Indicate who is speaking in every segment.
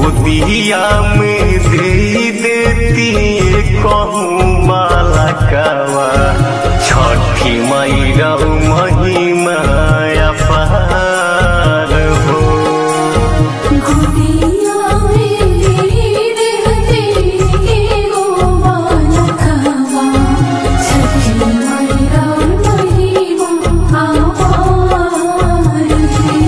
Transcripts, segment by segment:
Speaker 1: गोदिया में दे देती कहूँ बालकवा छठी मैरा महिमा अपार हो
Speaker 2: गोदिया में रहते एगो बालकवा छठी मैया महिमा अपार है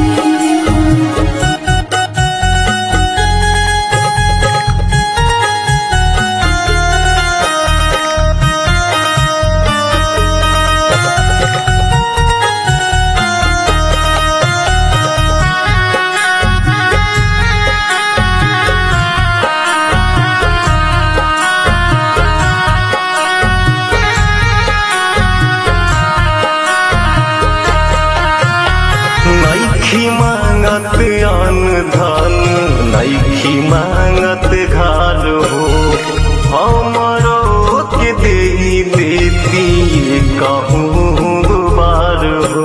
Speaker 1: नैखी मांगत अन्न धन नैखी मांगत घर हो हमरो के दे देती कहूँ बार हो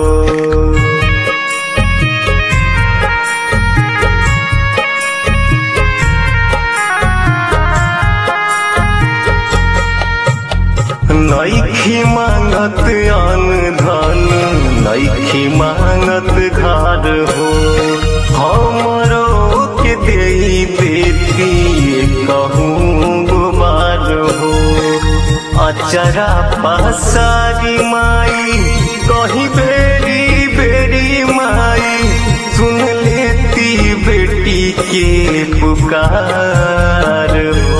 Speaker 1: नैखी मांगत अन्न धन नैखी मांगत घर हो हमरो के दे देती कहूँ गुमार हो अचरा पसारी माई कहीं बेरी बेरी माई सुन लेती बेटी के पुकार हो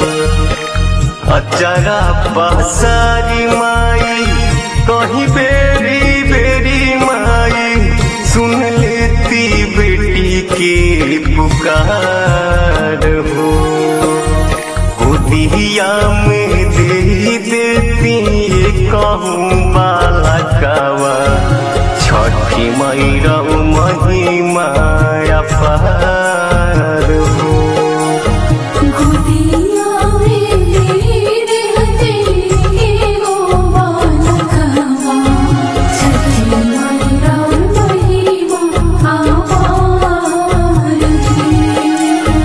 Speaker 1: अचरा पसारी माई कहीं बेरी बेरी माई सुन लेती बेटी के पुकार हो गोदिया में दे देती कहूँ बालकवा छठी मैरा महिमा अपार हो
Speaker 2: गोदिया में रहते एगो बालकवा छठी मैया महिमा अपार है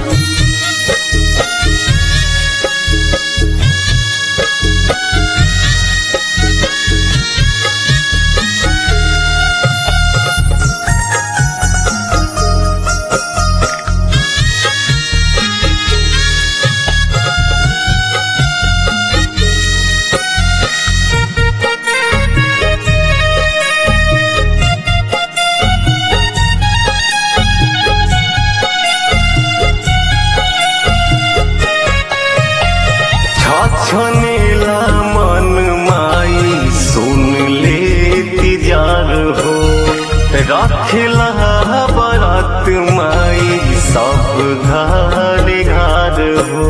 Speaker 1: छछनेला मन माई सुन ले जार हो रखला बरात माई सब घर घर हो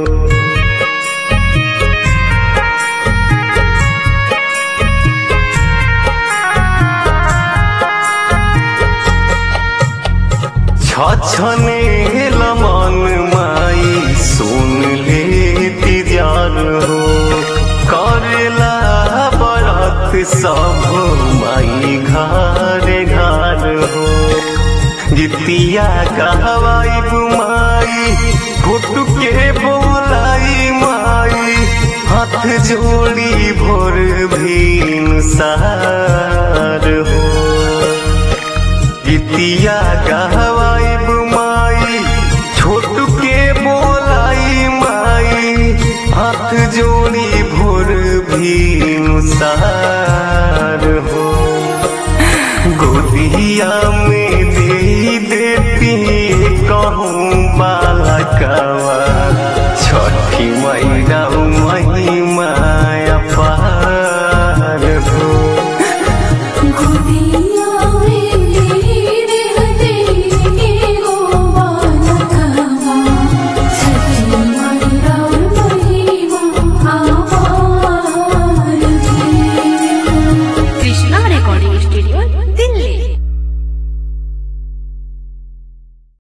Speaker 1: छछनेल मन माई सुन ले जार हो करेला बरत सब माई घर घर हो जितिया कहवाई माई फुट के बोलाई माई हाथ जोड़ी भोर भीन सार हो गीतिया गहवाइब माई छोट के बोलाई माई हाथ जोड़ी भोर भी नुसार हो गोदिया में